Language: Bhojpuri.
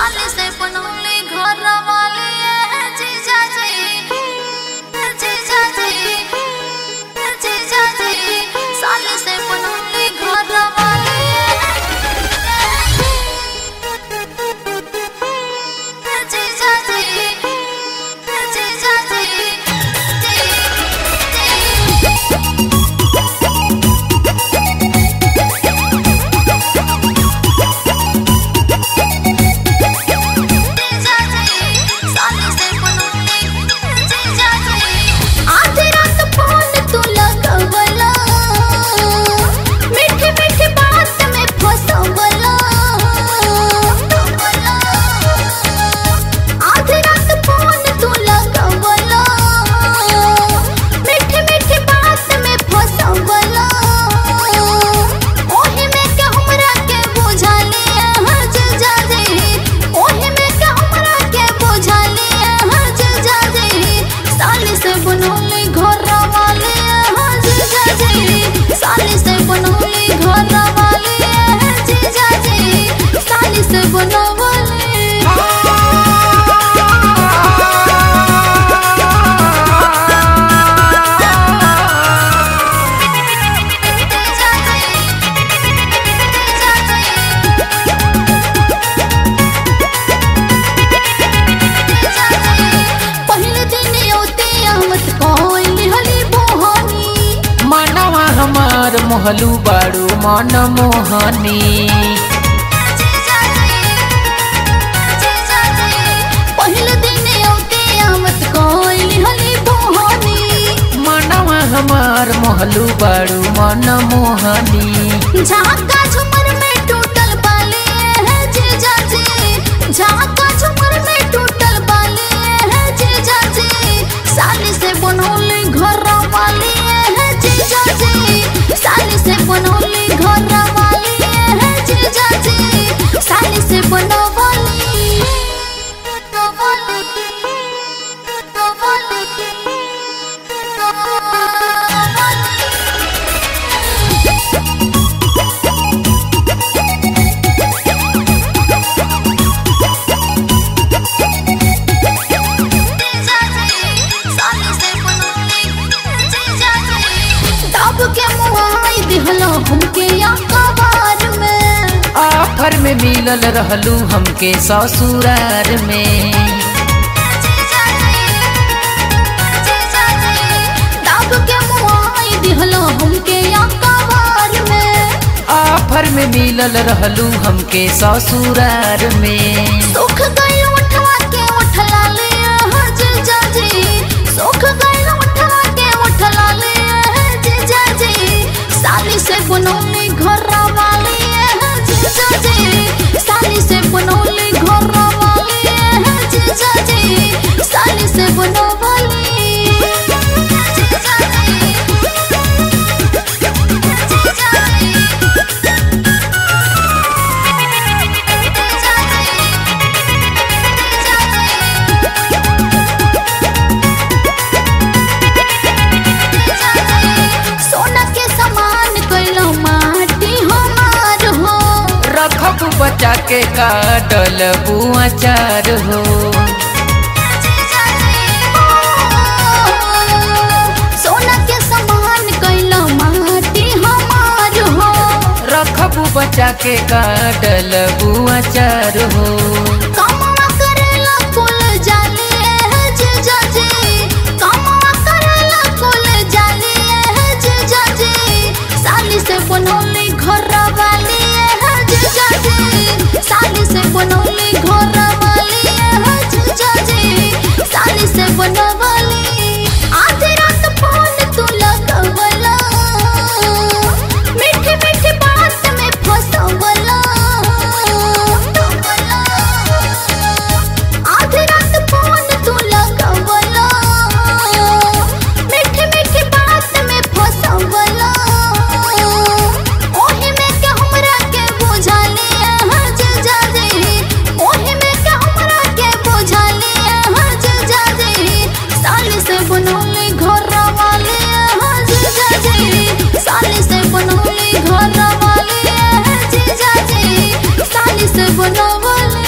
साले से बनौली घर वाली जीजा जी जीजा जी जीजा जी साले से बनौली घर वाली जीजा जी जीजा जी जीजा जी साले से बनौली जीजा जी आधी रात फोन तू लगवला मीठी मीठी बात में फसवला आधी रात फोन तू लगवला मीठी मीठी बात में फसवला ओही में के हमरा के बुझा लिया हज जाजे ओही में के हमरा के बुझा लिया हज जाजे साली से बनौली घर वाले हज जाजे साली से बनौली घर वाले हज जाजे साली से बनौली पहले दिन औते आवत कोइल हली बोहनी मनवा हमार मोहलू बाड़ू मन मोहनी पहले दिन औते आवत कोइल हली बोहनी मनवा हमार मोहलू बाड़ू मन मोहनी झाका झुमर में टूटल बाले है जीजा जी झाका झुमर में टूटल बाले है जीजा जी साली से बनौली घर वाली है जीजा जी साली से बनौली घर वाली है जीजा जी साली से बनौली दब के मुहाई दिहलो हमके या कबार में आफर में मिलल रहलू हमके ससुरार में दब के मुहाई दिहलो हमके या कबार में आफर में मिलल रहलू हमके ससुरार में सुख गई उठवा के उठला ले हज जाजी सुख गई उठवा के उठला ले हज जाजी साली से बनौली घर वाली हज जाजी साली से बनौली घर वाली हज जाजी साली से बनौली सोना के समान कैलो माटी हमार हो रखब बचा के काटल बुआचार हो सोना के समान कैलो माटी हमार हो रखब बचा के काटल बुआचार हो कमवा करेला कुल जाली हज जाजी कमवा करेला कुल जाली हज जाजी साली से बनौली घर वाली हज जाजी साली से बनौली घर वाली हज जाजी साली से बनवली आधी रात फोन तू लगवला मीठी मीठी बात में फसवला आधी रात फोन तू लगवला मीठी मीठी बात में फसवला ओही में के हमरा के बुझा लिया हज जाजे ओही में के हमरा के बुझा लिया हज जाजे साली से बनौली घर वाली हज जाजे साली से बनौली घर वाली हज जाजे साली से बनौली